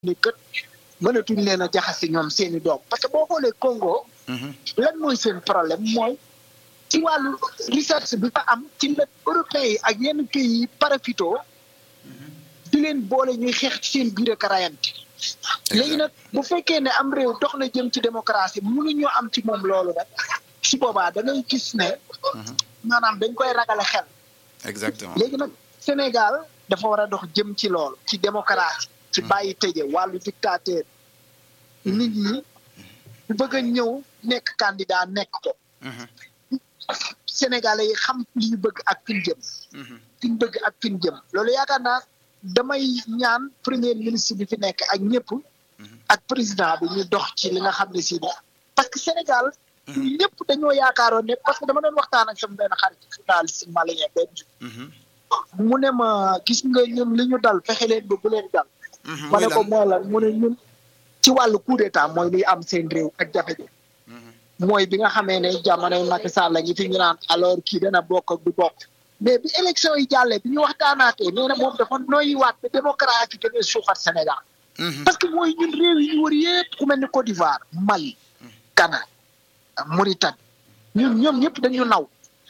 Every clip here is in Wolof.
ni kët mënatuñ leen a jaxase ñoom seeni doom parce que boo xoolee Congo. lan mooy seen problème mooy ci wàllu recherche bi fa am ci la européens yi ak yenn pays yi parafito di leen boole ñuy xeex ci seen biir ak rayante léegi nag bu fekkee ne am réew dox na jëm ci démocratie mënuñoo am ci moom loolu rek su boobaa da ngay gis ne maanaam dañ koy ragale xel exactement léegi nag Sénégal dafa war a dox jëm ci loolu ci démocratie ci bàyyi tëje wàllu dictateur nit ñi bu bëgg a ñëw nekk candidat nekk ko Sénégalais yi xam li ñu bëgg ak fi ñu jëm fi ñu bëgg ak fi ñu jëm loolu yaakaar naa damay ñaan premier ministre bi fi nekk ak ñëpp ak président bi ñu dox ci li nga xam ne si ne parce que Sénégal ñëpp dañoo yaakaaroon ne parce que dama doon waxtaan ak sama benn xarit journaliste malien benn mu ne ma gis nga ñun li ñu dal fexe leen ba bu leen dal ma ne ko mooy lan mu ne ñun ci wàllu coup d'état mooy luy am seen réew ak jafe-jafe mooy bi nga xamee ne jamonoy Macky Sall la ngi fi ñu naan alors kii dana bokk ak du bokk mais bi élection yi jàllee bi ñu waxtaanaatee nee na moom dafa noyyiwaat ba démocratie gën a suuxat Sénégal parce que mooy ñun réew yi ñu wër yëpp ku mel ni Côte d'Ivoire Mali Ghana Mauritanie ñun ñoom ñëpp dañu naw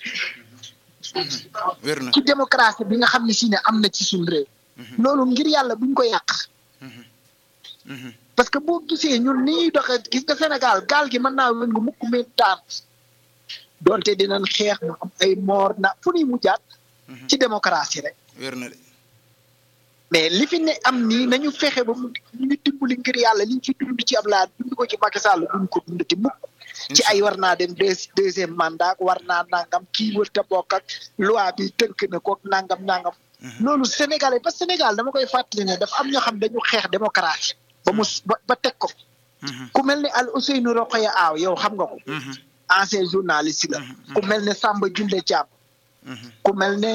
wér na ci démocratie bi nga xam ne si ne am na ci suñu réew loolu ngir yàlla buñ ko yàq parce que boo gisee ñun ni ñuy doxee gis nga Sénégal gaal gi mën naa wëngu mukk meen taan donte dinañ xeex mu am ay moor na fu ñuy mujjaat ci démocratie rek wér na de mais li fi ne am nii nañu fexe ba mu ñu dimbali ngir yàlla liñ fi dund ci Ablaye dund ko ci Macky Sall duñ ko dund ti mukk ci ay war naa dem deux deuxième mandat war naa nangam kii wër te bokk ak loi bi tënk na ko nangam nangam loolu Sénégalais ba Sénégal dama koy fàttali ne dafa am ñoo xam dañu xeex démocratie ba mu ba teg ko ku mel ne Al Ousseynou Rokhaya Aw yow xam nga ko ancien journaliste la ku mel ne Samba Junde Thiam ku mel ne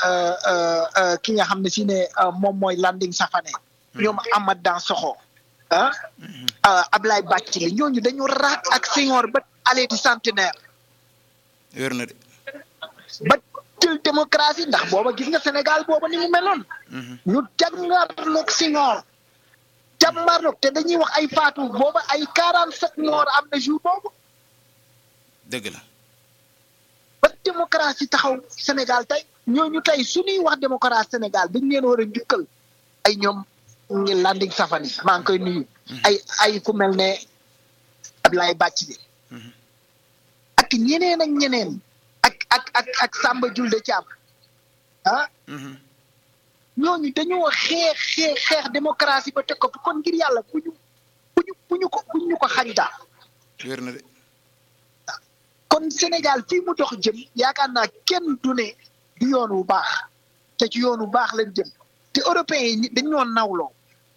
ki nga xam ne si ne moom mooy Landing Safane ñoom Amath Dansokho ah Ablaye Bathily ñooñu dañu raak ak Senghor ba allée du centenaire wér na de ba jël démocratie ndax booba gis nga Sénégal booba ni mu meloon ñu jàngaarloog Senghor jàmbaarloog te dañuy wax ay faatu booba ay quarante sept morts am na jour boobu dëgg la ba démocratie taxaw Sénégal tey ñooñu tey suñuy wax démocratie Sénégal dañ leen war a njukkal ay ñoom ngi Landing Safane maa ngi koy nuyu ay ay ku mel ne Ablaye Bathily ak ñeneen ak ñeneen ak ak ak ak Samba Julde Thiam ah ñooñu dañoo xeex xeex xeex démocratie ba teg ko kon ngir yàlla bu ñu bu ñu bu ñu ko bu ñu ko xañ daal wér na de kon Sénégal fii mu dox jëm yaakaar naa kenn du ne du yoon wu baax te ci yoon wu baax lañ jëm te européens yi dañoo nawloo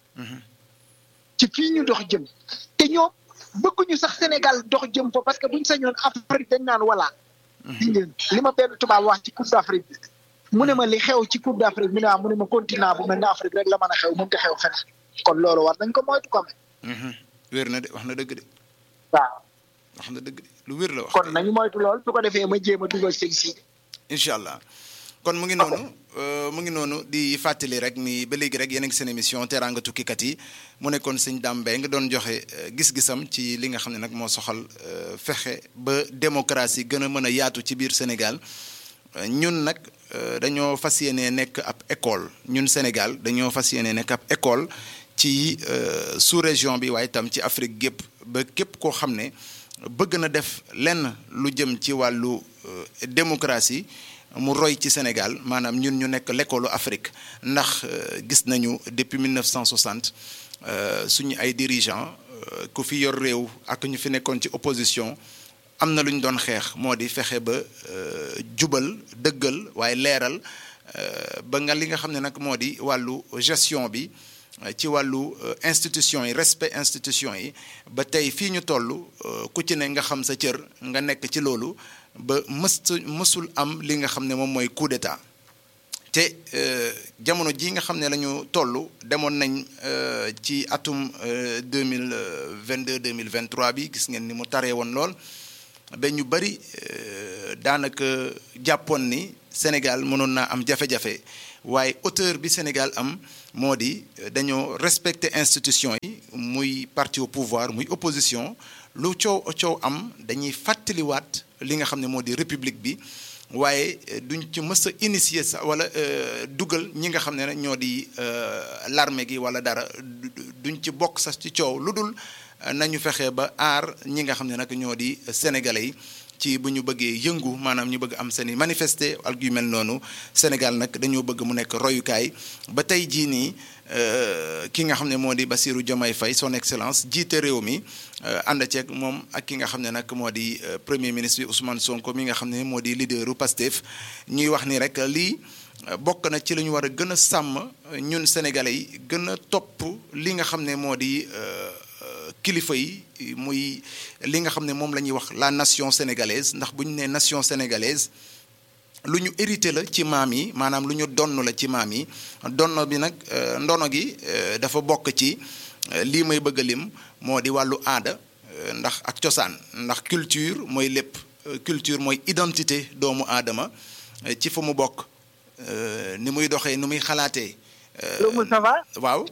ci fii ñu dox jëm te ñoom bëgguñu sax Sénégal dox jëm fa parce que buñ sañoon Afrique dañ naan voilà. li ma benn tubaab wax ci Coupe d'Afrique bi mu ne ma li xew ci Coupe d'Afrique mu ne mu ne ma continent bu mel ne Afrique rek la mën a xew mënut a xew feneen kon loolu war nañ ko moytu ko amee. wér na de wax na dëgg de. waaw. wax na dëgg de lu wér la wax. kon nañu moytu lool su ko defee ma jéem a dugal seen si. incha allah kon mu ngi noonu mu ngi noonu di fàttali rek ni ba léegi rek yéen a ngi seen émission teraanga tukkikat yi mu nekkoon sëñ Dame Mbaye nga doon joxe gis-gisam ci li nga xam ne nag moo soxal fexe ba démocratie gën a mën a yaatu ci biir Sénégal ñun nag dañoo fas yéene nekk ab école ñun Sénégal dañoo fas yéene nekk ab école ci sous-région bi waaye itam ci Afrique gépp ba képp koo xam ne bëgg na def lenn lu jëm ci wàllu démocratie mu roy ci Sénégal maanaam ñun ñu nekk l'école Afrique ndax gis nañu depuis 1960 suñu ay dirigeants ku fi yor réew ak ñu fi nekkoon ci opposition am na lu ñu doon xeex moo di fexe ba jubal dëggal waaye leeral ba nga li nga xam ne nag moo di wàllu gestion bi ci wàllu institution yi respect institution yi ba tey fii ñu toll ku ci ne nga xam sa cër nga nekk ci loolu ba mës mësul am li nga xam ne moom mooy coup d'état te jamono ji nga xam ne la ñu toll demoon nañ ci atum deux mille vingt deux deux mille vingt trois bi gis ngeen ni mu taree woon lool ba ñu bëri daanaka jàppoon ni Sénégal mënoon naa am jafe-jafe waaye auteur bi Sénégal am moo di dañoo respecter institution yi muy parti au pouvoir muy opposition lu coow coow am dañuy fàttaliwaat li nga xam ne moo di république bi waaye duñ ci mës a initier sax wala dugal ñi nga xam ne ñoo di l'armée gi wala dara duñ ci bokk sax ci coow lu dul nañu fexe ba aar ñi nga xam ne nag ñoo di sénégalais yi ci bu ñu bëggee yëngu maanaam ñu bëgg am seeni manifester ak yu mel noonu Sénégal nag dañoo bëgg mu nekk royukaay ba tey jii nii ki nga xam ne moo di Bassirou Diomaye Faye son excellence jiite réew mi ànd ceeg moom ak ki nga xam ne nag moo di premier ministre bi Ousmane Sonko mi nga xam ne moo di leaderu Pastef ñuy wax ni rek lii bokk na ci la ñu war a gën a sàmm ñun sénégalais yi gën a topp li nga xam ne moo di kilifa yi muy li nga xam ne moom la ñuy wax la nation sénégalaise ndax bu ñu nee nation sénégalaise lu ñu hérité la ci maam yi maanaam lu ñu donn la ci maam yi donno bi nag ndono gi dafa bokk ci lii may bëgg a lim moo di wàllu aada ndax ak cosaan ndax culture mooy lépp culture mooy identité doomu aadama ci fa mu bokk ni muy doxee ni muy xalaatee. loolu ça va. waaw.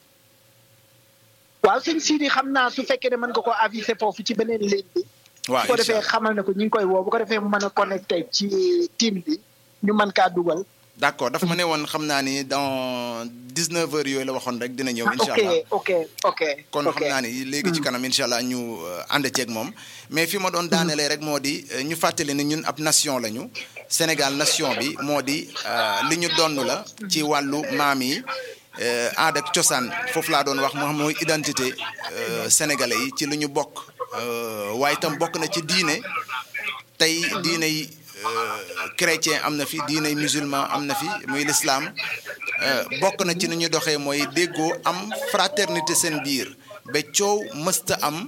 waaw sëñ Sidi xam naa su fekkee ne mën nga ko aviser foofu ci beneen ligne bi. waaw bu ko defee xamal ne ko ñu ngi koy woo bu ko defee mu mën a connecté ci team bi ñu mën kaa dugal. d' accord dafa ma ne woon xam naa ni dans dix neuf heures yooyu la waxoon rek dina ñëw. incha allah ok ok kon xam naa ni léegi ci kanam incha allah ñu ànd ceeg moom. mais fi ma doon daanelee rek moo di ñu fàttali ne ñun ab nation lañu. Sénégal nation bi moo di li ñu donn la. ci wàllu maam yi. aada ak cosaan foofu laa doon wax moo xam mooy identité sénégalais yi ci lu ñu bokk waaye itam bokk na ci diine tey diine yi chrétien am na fi diine yi musulman am na fi muy l'islam bokk na ci ni ñu doxee mooy déggoo am fraternité seen biir ba coow mësta am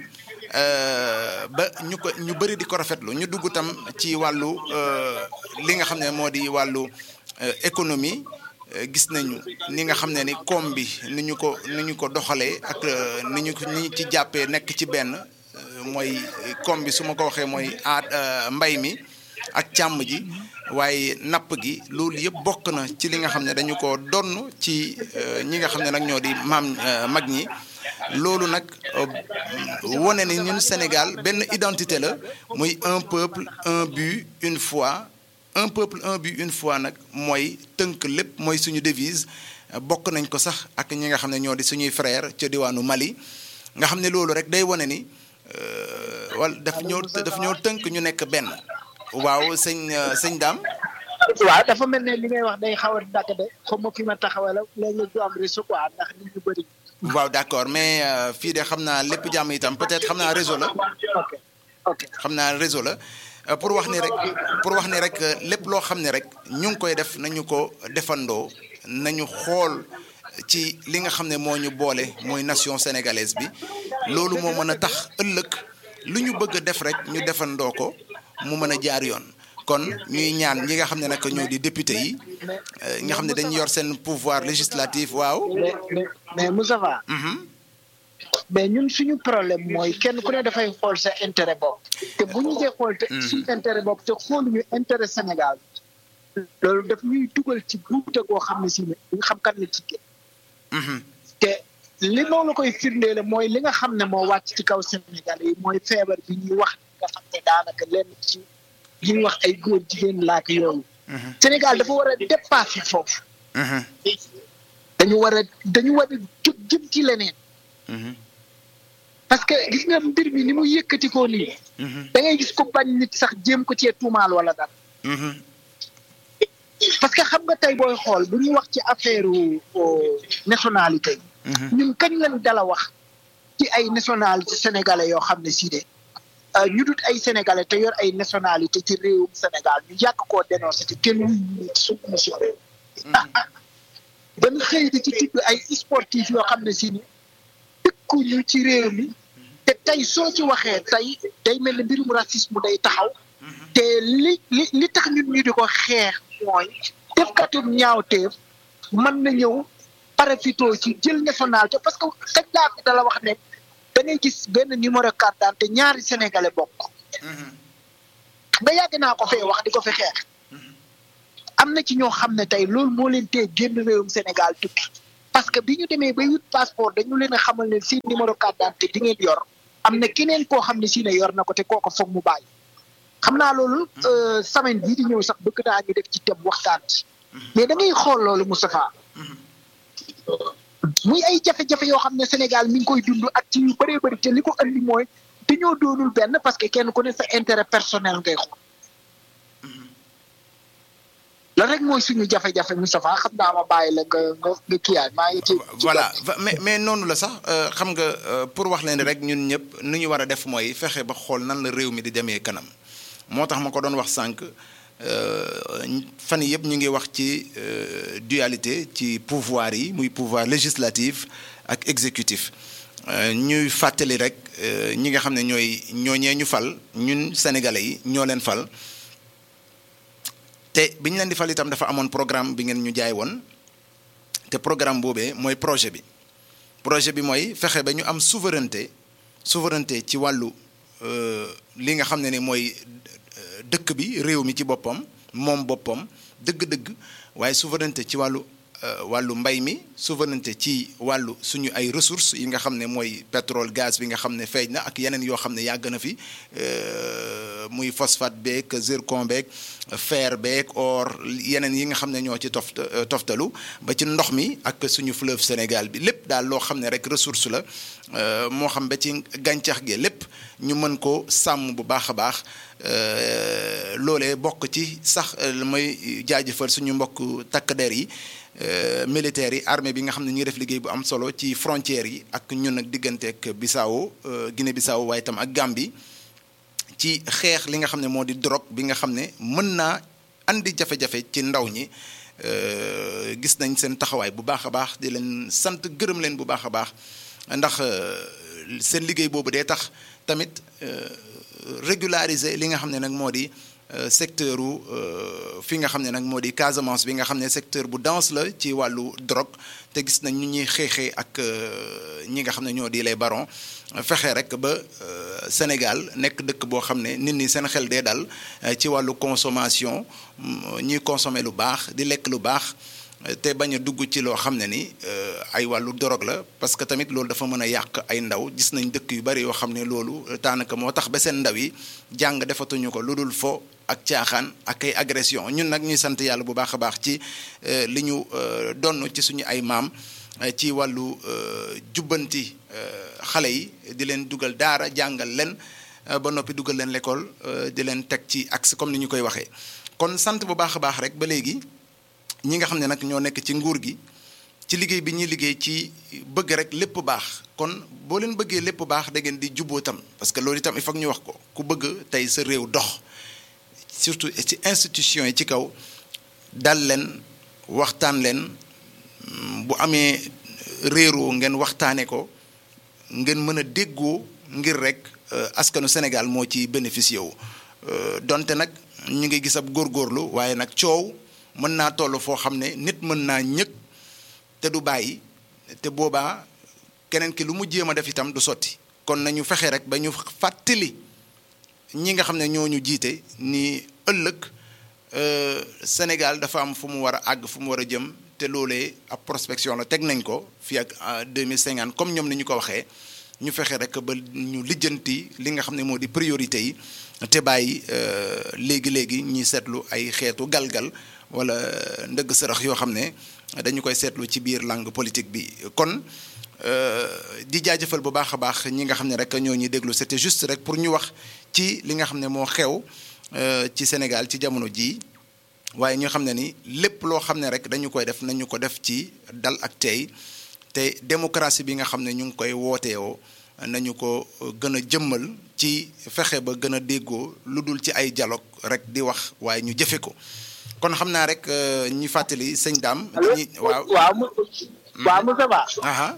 ba ñu ko ñu bëri di ko rafetlu ñu dugg tam ci wàllu li nga xam ne moo di wàllu économie gis nañu ni nga xam ne ni koom bi ni ñu ko ni ñu ko doxalee ak ni ñu ni ci jàppee nekk ci benn mooy koom bi su ma ko waxee mooy aat mbay mi ak càmm ji waaye napp gi loolu yëpp bokk na ci li nga xam ne dañu ko donn ci ñi nga xam ne nag ñoo di maam mag ñi loolu nag wone ni ñun Sénégal benn identité la muy un peuple un but une foi un peuple un but une foi nag mooy tënk lépp mooy suñu devise bokk nañ ko sax ak ñi nga xam ne ñoo di suñuy frère ca diwaanu Mali nga xam ne loolu rek day wane ni wala daf ñoo daf ñoo tënk ñu nekk benn waaw sëñ sëñ daam waaw dafa mel ne li ngay wax day xaw a dàgg de xam ma fi ma taxawal léegi du am réseau quoi ndax nit ñu bëri. waaw d' accord mais fii de xam naa lépp jàmm itam peut-être xam naa réseau la. ok ok xam naa réseau la. pour wax ni rek pour wax ni rek lépp loo xam ne rek ñu ngi koy def nañu ko defandoo nañu xool ci li nga xam ne moo ñu boole mooy nation sénégalaise bi loolu moo mën a tax ëllëg lu ñu bëgg a def rek ñu defandoo ko mu mën a jaar yoon kon ñuy ñaan ñi nga xam ne nag ñoo di député yi nga xam ne dañu yor seen pouvoir législatif waaw. mais mais mais Moustapha mais ñun suñu problème mooy kenn ku ne dafay xool sa intérêt bopp te bu ñu dee xool te suñu intérêt bopp te xooluñu intérêt Sénégal loolu daf ñuy dugal ci guute goo xam ne si ne nga xam kan la ci génn te li moo la koy firndeele mooy li nga xam ne moo wàcc ci kaw Sénégal yi mooy feebar bi ñuy wax nga xam ne daanaka lenn ci ñuy wax ay góor jigéen laak yooyu Sénégal dafa war a dépasser foofu dañu war a dañu war a jóg jëm ci leneen parce que gis nga mbir mi ni mu yëkkati ko nii. da ngay gis ko bañ nit sax jéem ko cee tuumaal wala dara. parce que xam nga tey booy xool bu ñuy wax ci affaire nationalité yi. ñun kañ lañ dala wax ci ay nationalité sénégalais yoo xam ne si de ñu dut ay sénégalais te yor ay nationalité ci réewum Sénégal ñu yàgg koo dénoncé te kenn wuñu ci suñu mission réew. dañ xëy di ci tudd ay sportif yoo xam ne si ni dëkkuñu ci réew mi. te tey soo ci waxee tey day mel ni mbirum racisme day taxaw te li li li tax ñun ñu di ko xeex mooy defkatum ñaawteef mën na ñëw parafito ci jël nationalité parce que kañ laa fi dala wax ne da ngay gis benn numéro carte d'identité ñaari sénégalais bokk nga yàgg naa ko fee wax di ko fi xeex am na ci ñoo xam ne tey loolu moo leen tee génn réewum Sénégal tukki parce que bi ñu demee ba wut passeport dañu leen a xamal ne seen numéro carte d'identité di ngeen yor am na keneen koo xam ne si ne yor na ko te kooko foog mu bàyyi xam naa loolu semaine bii di ñëw sax bëgg naa ñu def ci thème waxtaan ci mais da ngay xool loolu Moustapha muy ay jafe-jafe yoo xam ne Sénégal mi ngi koy dund ak ci yu bëree bëri te li ko andi mooy dañoo doonul benn parce que kenn ku ne sa intérêt personnel ngay xool la rek mooy suñu jafe-jafe Moustapha xam naa ma bàyyi la nga nga nga kiyaay maa ngi ci voilà mais mais noonu la sax xam nga pour wax leen rek ñun ñëpp nu ñu war a def mooy fexe ba xool nan la réew mi di demee kanam moo tax ma ko doon wax sànq fan yëpp ñu ngi wax ci dualité ci pouvoir yi muy pouvoir législatif ak exécutif ñuy fàttali rek ñi nga xam ne ñooy ñooñee ñu fal ñun sénégalais yi ñoo leen fal te bi ñu leen di fal itam dafa amoon programme bi ngeen ñu jaay woon te programme boobee mooy projet bi projet bi mooy fexe ba ñu am souveraineté souveraineté ci wàllu li nga xam ne ni mooy dëkk bi réew mi ci boppam moom boppam dëgg-dëgg waaye souveraineté ci wàllu wàllu mbay mi souveraineté ci wàllu suñu ay ressources yi nga xam ne mooy pétrole gaz bi nga xam ne feeñ na ak yeneen yoo xam ne yàgg na fi muy phosphate beeg zircon beeg fer beeg or yeneen yi nga xam ne ñoo ci toft toftalu ba ci ndox mi ak suñu fleuve Sénégal bi lépp daal loo xam ne rek ressource la moo xam ba ci gàncax gi lépp ñu mën ko sàmm bu baax a baax loolee bokk ci sax mooy jaajëfal suñu mbokk takk der yi militaires yi armée bi nga xam ne ñu ngi def liggéey bu am solo ci frontières yi ak ñun ak digganteeg Bissau Guinée Bissau waaye itam ak Gambie ci xeex li nga xam ne moo di drogue bi nga xam ne mën naa andi jafe-jafe ci ndaw ñi gis nañ seen taxawaay bu baax a baax di leen sant gërëm leen bu baax a baax ndax seen liggéey boobu dee tax tamit régulariser li nga xam ne nag moo di secteur u fi nga xam ne nag moo di Casamance bi nga xam ne secteur bu dense la ci wàllu drogue te gis nañ ñu ñuy xeexee ak ñi nga xam ne ñoo di les barons fexe rek ba Sénégal nekk dëkk boo xam ne nit ñi seen xel dee dal ci wàllu consommation ñuy consommer lu baax di lekk lu baax te bañ a dugg ci loo xam ne ni ay wàllu dorog la parce que tamit loolu dafa mën a yàq ay ndaw gis nañ dëkk yu bari yoo xam ne loolu daanaka moo tax ba seen ndaw yi jàng defatuñu ko lu dul fo ak caaxaan ak ay agression ñun nag ñuy sant yàlla bu baax a baax ci li ñu donn ci suñu ay maam ci wàllu jubbanti xale yi di leen dugal daara jàngal leen ba noppi dugal leen l'école di leen teg ci axe comme ni ñu koy waxee kon sant bu baax a baax rek ba léegi ñi nga xam ne nag ñoo nekk ci nguur gi ci liggéey bi ñuy liggéey ci bëgg rek lépp baax kon boo leen bëggee lépp baax da ngeen di juboo tam parce que loolu itam il faut ñu wax ko ku bëgg tey sa réew dox surtout ci institution yi ci kaw dal leen waxtaan leen bu amee réeroo ngeen waxtaane ko ngeen mën a déggoo ngir rek askanu Sénégal moo ci bénéficié wu donte nag ñu ngi gis ab góorgóorlu waaye nag coow mën naa toll foo xam ne nit mën naa ñëg te du bàyyi te boobaa keneen ki lu mu jéem a def itam du sotti kon nañu fexe rek ba ñu fàttali ñi nga xam ne ñoo ñu jiite ni ëllëg Sénégal dafa am fu mu war a àgg fu mu war a jëm te loolee ab prospection la teg nañ ko fii ak 2050 comme ñoom ni ñu ko waxee ñu fexe rek ba ñu lijjanti li nga xam ne moo di priorité yi te bàyyi léegi léegi ñuy seetlu ay xeetu galgal wala ndëgg sërëx yoo xam ne dañu koy seetlu ci biir langue politique bi kon di jaajëfal bu baax a baax ñi nga xam ne rek ñoo ñuy déglu c'était juste rek pour ñu wax ci li nga xam ne moo xew ci Sénégal ci jamono jii waaye ñu xam ne ni lépp loo xam ne rek dañu koy def nañu ko def ci dal ak tey te démocratie bi nga xam ne ñu ngi koy wooteewoo nañu ko gën a jëmmal ci fexe ba gën a déggoo lu dul ci ay dialogue rek di wax waaye ñu jëfe ko kon xam naa rek ñu fàttali sëñ Dame. ñi waaw waaw waaw Moussa Ba. aha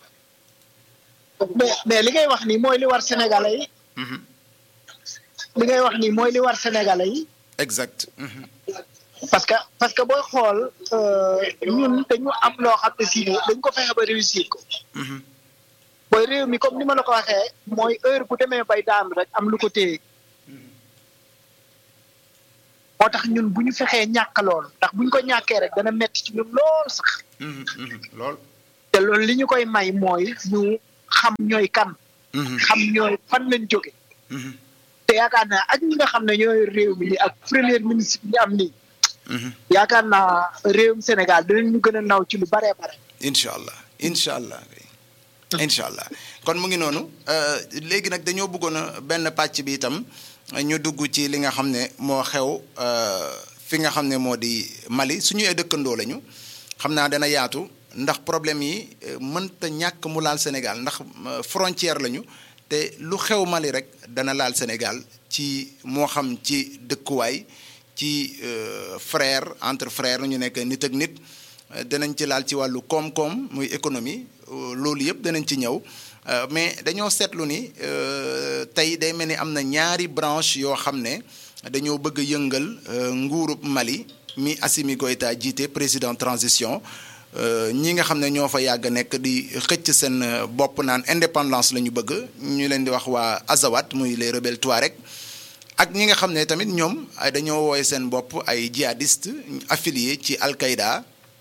mais mais li ngay wax nii mooy li war Sénégalais yi. li ngay wax nii mooy li war Sénégalais yi. exact. parce que parce que booy xool ñun dañu am loo xam ne si dañ ko fexe ba réussir ko. booy réew mi comme ni ma la ko waxee mooy heure bu demee bay daan rek am lu ko téye. moo tax ñun bu ñu fexee ñàkk loolu ndax bu ñu ko ñàkkee rek dana metti ci ñun lool sax lool te loolu li ñu koy may mooy ñu xam ñooy kan xam ñooy fan lañ jóge te yaakaar naa ak ñi nga xam ne ñooy réew mi nii ak premier ministre bi ñu am nii yaakaar naa réewum Sénégal dinañ ñu gën a naw ci lu baree bare incha allah incha allah incha allah kon mu ngi noonu léegi nag dañoo bëggoon a benn pàcc bi itam ñu dugg ci li nga xam ne moo xew fi nga xam ne moo di Mali suñu ay dëkkandoo lañu xam naa dana yaatu ndax problème yi mënta ñàkk mu laal Sénégal ndax frontière lañu te lu xew Mali rek dana laal Sénégal ci moo xam ci dëkkuwaay ci frère entre frère ñu nekk nit ak nit danañ ci laal ci wàllu koom-koom muy économie loolu yëpp danañ ci ñëw mais dañoo seetlu ni tey day mel ni am na ñaari branche yoo xam ne dañoo bëgg a yëngal nguurub Mali mi Assimi Goïta jiite président transition ñi nga xam ne ñoo fa yàgg nekk di xëcc seen bopp naan indépendance la ñu bëgg ñu leen di wax waa Azawad muy les rebelles Touareg ak ñi nga xam ne tamit ñoom dañoo wooye seen bopp ay djihadiste affilié ci Al-Qaïda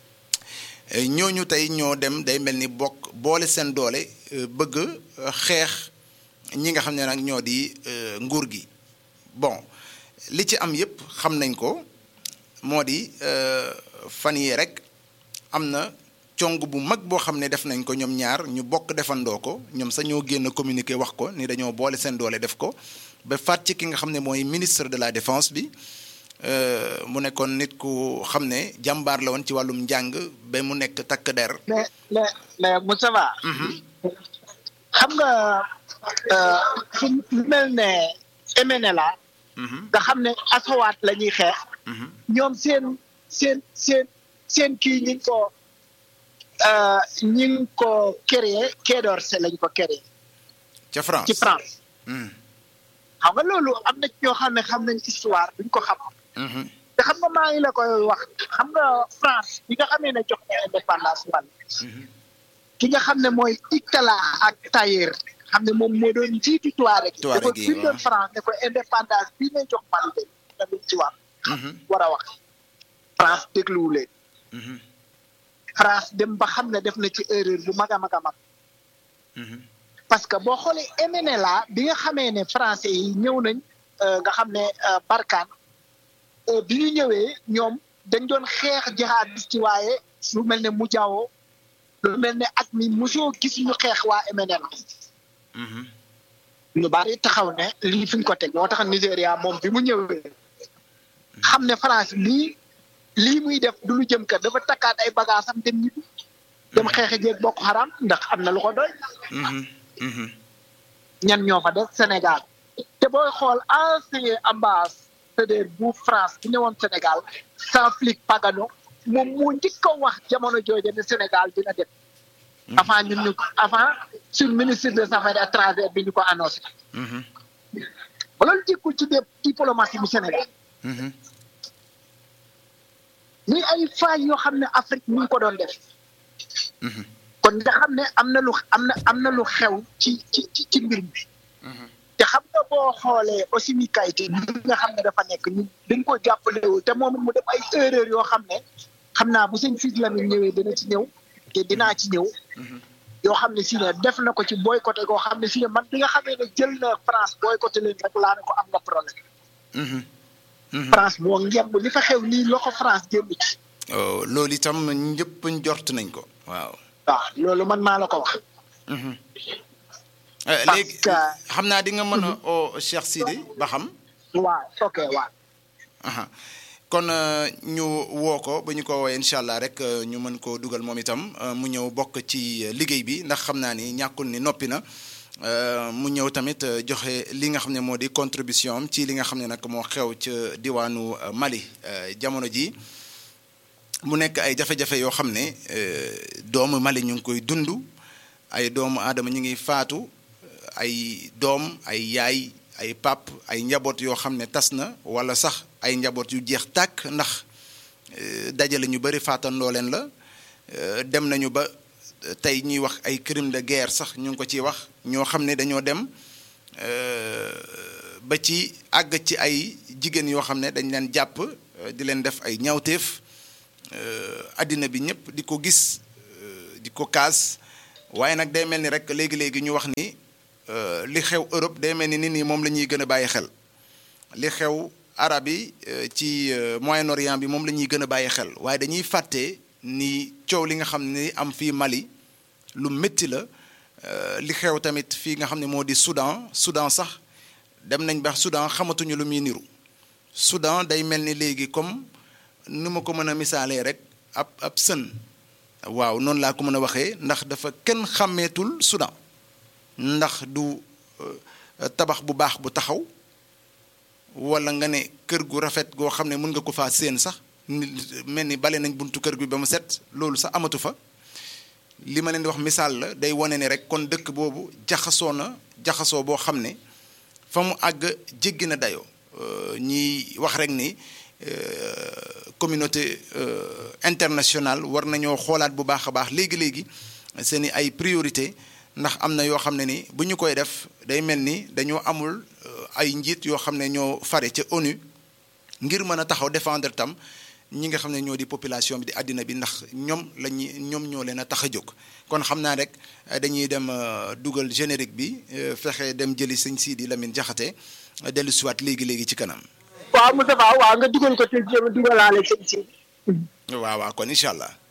ñooñu tey ñoo dem day mel ni bokk boole seen doole bëgg xeex ñi nga xam ne nag ñoo di nguur gi bon li ci am yépp xam nañ ko moo di fan yii rek am na cong bu mag boo xam ne def nañ ko ñoom ñaar ñu bokk defandoo ko ñoom sax ñoo génn communiqué wax ko ni dañoo boole seen doole def ko ba faat ci ki nga xam ne mooy ministre de la défense bi mu nekkoon nit ku xam ne jàmbaar la woon ci wàllum njàng ba mu nekk takk der. mais mais mais Moustapha. xam nga fu mel ne MNLA. nga xam ne asawaat la ñuy xeex. ñoom seen seen seen seen kii ñi ngi ko ñi ngi ko créé Quai d'Orsay lañ ko créé. ca France ci France. xam nga loolu am na ñoo xam ne xam nañ histoire duñ ko xam. te xam nga maa ngi la koy wax xam nga France bi nga xamee ne jox na indépendance Mali. ki nga xam ne mooy Iktala ak Taïr xam ne moom moo doon jiitu Touareg gi. Touareg gi dafa bindoon France ne ko indépendance bii ngay jox Mali de tamit ci war. war a wax France dégluwu leen. France dem ba xam ne def na ci erreur bu mag a mag a mag. parce que boo xoolee MNLA bi nga xamee ne français yi ñëw nañ nga xam ne Barkhane bi ñu ñëwee ñoom dañ doon xeex jihadiste ci waaye lu mel ne Mujaawo lu mel ne at mi mosoo gis ñu xeex waa MNLA. ñu bari taxaw ne lii fi ñu ko teg moo tax Nigéria moom bi mu ñëwee xam ne France lii lii muy def du lu jëm kër dafa takkaat ay bagages am dem ñibbi dem xeexe jeeg Boko Haram ndax am na lu ko doy. ñan ñoo fa def Sénégal te booy xool ancien ambassadeur bu France bu ñëwoon Sénégal Jean-Philippe Pagano moom moo njëkk a wax jamono jooju ne Sénégal dina dem. avant ñun ñu avant sur ministre des affaires étrangères bi ñu ko annoncé. ba loolu jikkul ci diplomatie bu Sénégal. ni ay faay yoo xam ne Afrique ñu ngi ko doon def. kon nga xam ne am na lu am na am na lu xew ci ci ci mbir mi. te xam nga boo xoolee aussi mi kayité bi nga xam ne dafa nekk ñu dañ ko jàppalewul te moom mu def ay erreur yoo xam ne xam naa bu sëñ Sidy Lamine ñëwee dina ci ñëw te dinaa ci ñëw. yoo xam ne si ne def na ko ci boycotté koo xam ne si ne man bi nga xamee ne jël na France boycotté leen rek laa ne ko am nga problème. France moo ngemb li fa xew nii loxo France génn ci. loolu itam ñëpp njort nañ ko waaw. waaw loolu man maa la ko wax. léegi xam naa di nga mën a oo Cheikh Sidy ba xam. waaw ok waaw. kon ñu woo ko ba ñu ko woowee incha allah rek ñu mën koo dugal moom itam mu ñëw bokk ci liggéey bi ndax xam naa ni ñàkkul ni noppi na mu ñëw tamit joxe li nga xam ne moo di contribution am ci li nga xam ne nag moo xew ca diwaanu Mali jamono ji mu nekk ay jafe-jafe yoo xam ne doomu Mali ñu ngi koy dund ay doomu aadama ñu ngi faatu ay doom ay yaay ay pap ay njaboot yoo xam ne tas na wala sax ay njaboot yu jeex tàkk ndax dajale ñu bëri faatandoo leen la dem nañu ba tey ñuy wax ay crime de guerre sax ñu ngi ko ciy wax ñoo xam ne dañoo dem ba ci àgg ci ay jigéen yoo xam ne dañ leen jàpp di leen def ay ñaawteef àddina bi ñëpp di ko gis di ko kaas waaye nag day mel ni rek léegi-léegi ñu wax ni li xew Europe day mel ni nit ñi moom la ñuy gën a bàyyi xel li xew arab yi ci Moyen-Orient bi moom la ñuy gën a bàyyi xel waaye dañuy fàtte ni coow li nga xam ne am fii Mali lu métti la li xew tamit fii nga xam ne moo di Soudan Soudan sax dem nañ ba Soudan xamatuñu lu muy niru Soudan day mel ni léegi comme nu ma ko mën a misaalee rek ab ab sën waaw noonu laa ko mën a waxee ndax dafa kenn xàmmeetul Soudan ndax du tabax bu baax bu taxaw wala nga ne kër gu rafet goo xam ne mën nga ko faa séen sax mel ni bale nañ buntu kër gi ba mu set loolu sax amatu fa li ma leen di wax misaal la day wane ne rek kon dëkk boobu jaxasoo na jaxasoo boo xam ne fa mu àgg jéggi na dayoo ñiy wax rek ni communauté internationale war nañoo xoolaat bu baax a baax léegi léegi seen i ay priorité ndax am na yoo xam ne ni bu ñu koy def day mel ni dañoo amul ay njiit yoo xam ne ñoo fare ca ONU ngir mën a taxaw défendre tam ñi nga xam ne ñoo di population bi di àddina bi ndax ñoom la ñuy ñoom ñoo leen a tax a jóg kon xam naa rek dañuy dem dugal générique bi fexe dem jëli sëñ Sidi Lamine Jaxate dellu siwaat léegi léegi ci kanam. waaw Moustapha waaw nga dugal ko te jéem a dugalaale sëñ Sidi. waaw waaw kon incha allah.